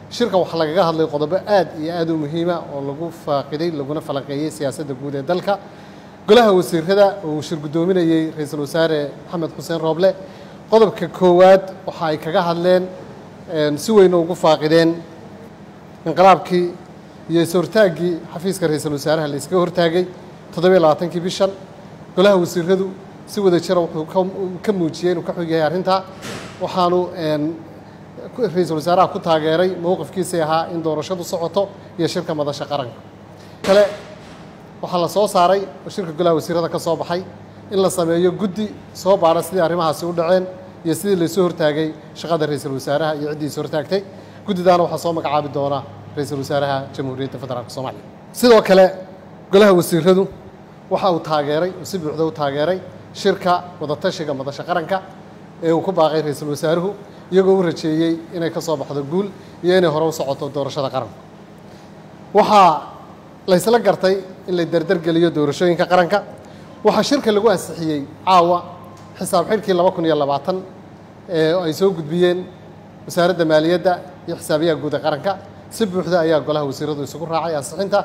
shirka waxaa lagaga hadlay qodobo aad iyo aad u muhiima oo lagu faaqiday laguna falanqeeyey siyaasadda guud ee dalka golaha wasiirada oo uu shir guddoominayey ra-iisul wasaare maxamed xuseen rooble qodobka koowaad waxa ay kaga hadleen si weyna ugu faaqideen inqilaabkii iyo is-hortaaggii xafiiska ra-iisul wasaaraha la iskaga hortaagay toddobiyo labaatankii bishan golaha wasiiradu si wada jira wuxuu ka muujiyey inuu ka xog yahay arrintaa waxaanu ra-iisul wasaaraha ku taageeray mowqifkiisii ahaa in doorashadu socoto iyo shirka madasha qaranka kale waxaa la soo saaray oo shirka golaha wasiirada ka soo baxay in la sameeyo guddi soo baara sidii arrimahaasi u dhaceen iyo sidii laysoo hortaagay shaqada ra-iisul wasaaraha iyo ciddii is hortaagtay guddidaana waxaa soo magacaabi doona ra-iisul wasaaraha jamhuuriyadda federaalk soomaaliya sidoo kale golaha wasiiradu waxa uu taageeray oo si buuxda u taageeray shirka wadatashiga madasha qaranka ee uu ku baaqay ra-iisul wasaaruhu iyagoo u rajeeyey inay ka soo baxdo guul iyo inay hore u socoto doorashada qaranka waxaa laysla gartay in la derdergeliyo doorashooyinka qaranka waxaa shirka lagu ansixiyey caawa xisaab xidhkii laba kun iyo labaatan ee ay soo gudbiyeen wasaaradda maaliyadda iyo xisaabiyaha guud ee qaranka si buuxda ayaa golaha wasiiradu isugu raacay ansixinta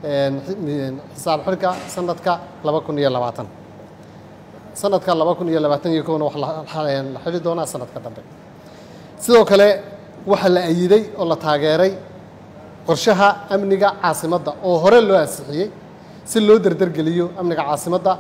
xisaab xidhka sanadka laba kun iyo labaatan sanadka laba kun iyo labaatan iyo kowna wax la xidhi doonaa sanadka dambe sidoo kale waxaa la ayiday oo la taageeray qorshaha amniga caasimadda oo hore loo ansixiyey si loo derdergeliyo amniga caasimadda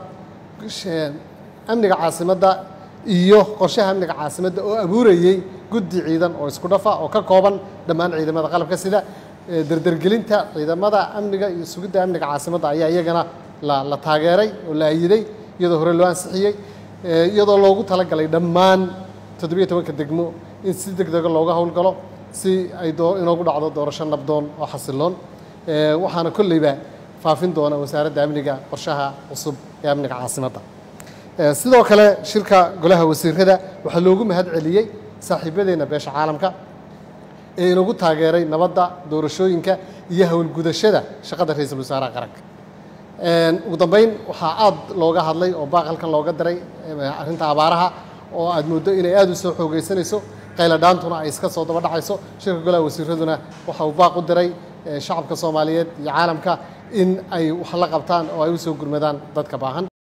amniga caasimadda iyo qorshaha amniga caasimadda oo abuurayey guddi ciidan oo isku dhafa oo ka kooban dhammaan ciidamada qalabka sida derdergelinta ciidamada amniga iyo sugidda amniga caasimadda ayaa iyagana la taageeray oo la ayiday iyadoo hore loo ansixiyey iyadoo loogu talagalay dhammaan toddobiyo tobanka degmo in si deg dega looga howlgalo si ay inoogu dhacdo doorasho nabdoon oo xasiloon waxaana kolleyba faafin doona wasaaradda amniga qorshaha cusub ee amniga caasimadda sidoo kale shirka golaha wasiirada waxaa loogu mahad celiyey saaxiibadeenna beesha caalamka ee inagu taageeray nabadda doorashooyinka iyo howlgudashada shaqada ra-iisul wasaaraha qaranka ugu dambeyn waxaa aad looga hadlay oo baaqalkan looga diray arrinta abaaraha oo aad mooddo inay aad u soo xoogeysanayso qayladhaantuna ay iska soo daba dhacayso shirka golaha wasiiraduna waxa uu baaq u diray shacabka soomaaliyeed iyo caalamka in ay wax la qabtaan oo ay u soo gurmadaan dadka baahan